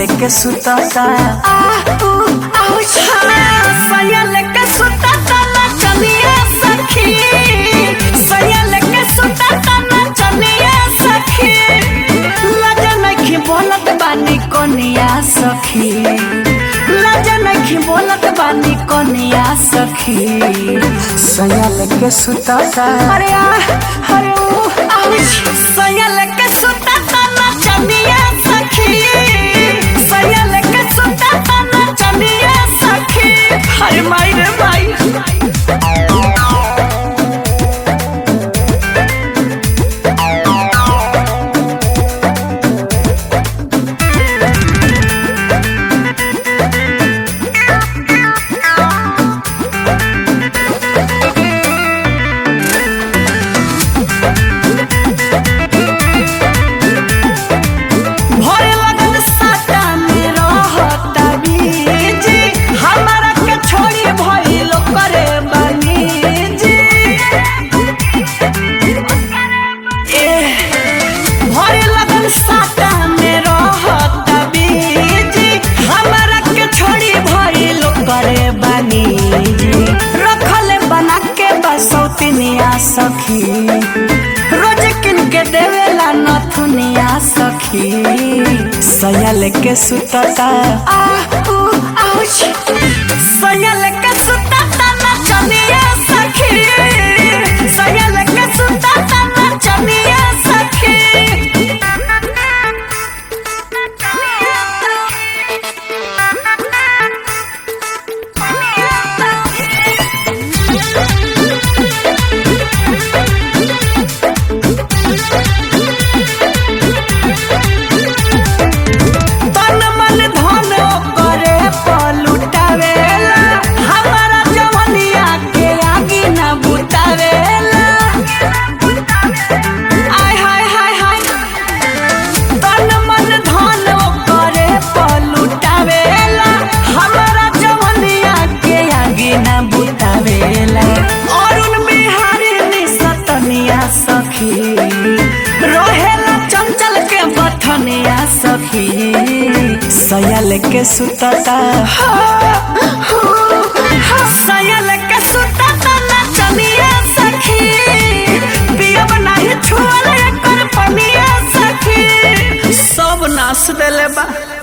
लेके सुतता सैया लेके सुतता ना चलिए सखी सैया लेके सुतता ना चलिए सखी लज नखी बोलत बानी कोनिया सखी लज नखी बोलत बानी कोनिया सखी सैया लेके सुतता अरे आ अरे ओ सैया लेके सुतता ना चलिए सखी सैया लेके सुतता ना चलिए सखी अरे माई रे माई भरे लगन साटा में रहता बीजी हमारा के छोड़ी भइलो करे बनी जी ए भरे लगन साटा में रहता बीजी हमारा के छोड़ी भइलो करे बनी जी रखले बना के बसौतिनिया सखी रोज किन के देवेला नथुनिया सखी सैया लेके सुतता आ ऊ आउच सैया लेके सुतता ना चलिए सखी सैया लेके सुतता ना चलिए सखी तन मन धन करे पलुटावेला हमारा जवनिया के आगे न बुतावेला आय हाय हाय हाय तन मन धन करे पलुटावेला हमारा जवनिया के आगे न बुतावेला अरुण बिहारी निसतनिया सखी रहेला चंचल के बथनिया सखी सैया लेके सुतता सैया लेके सुतता ना चलिए सखी पियब नहीं छुअल एकर पनिया सखी सब नाश देले बा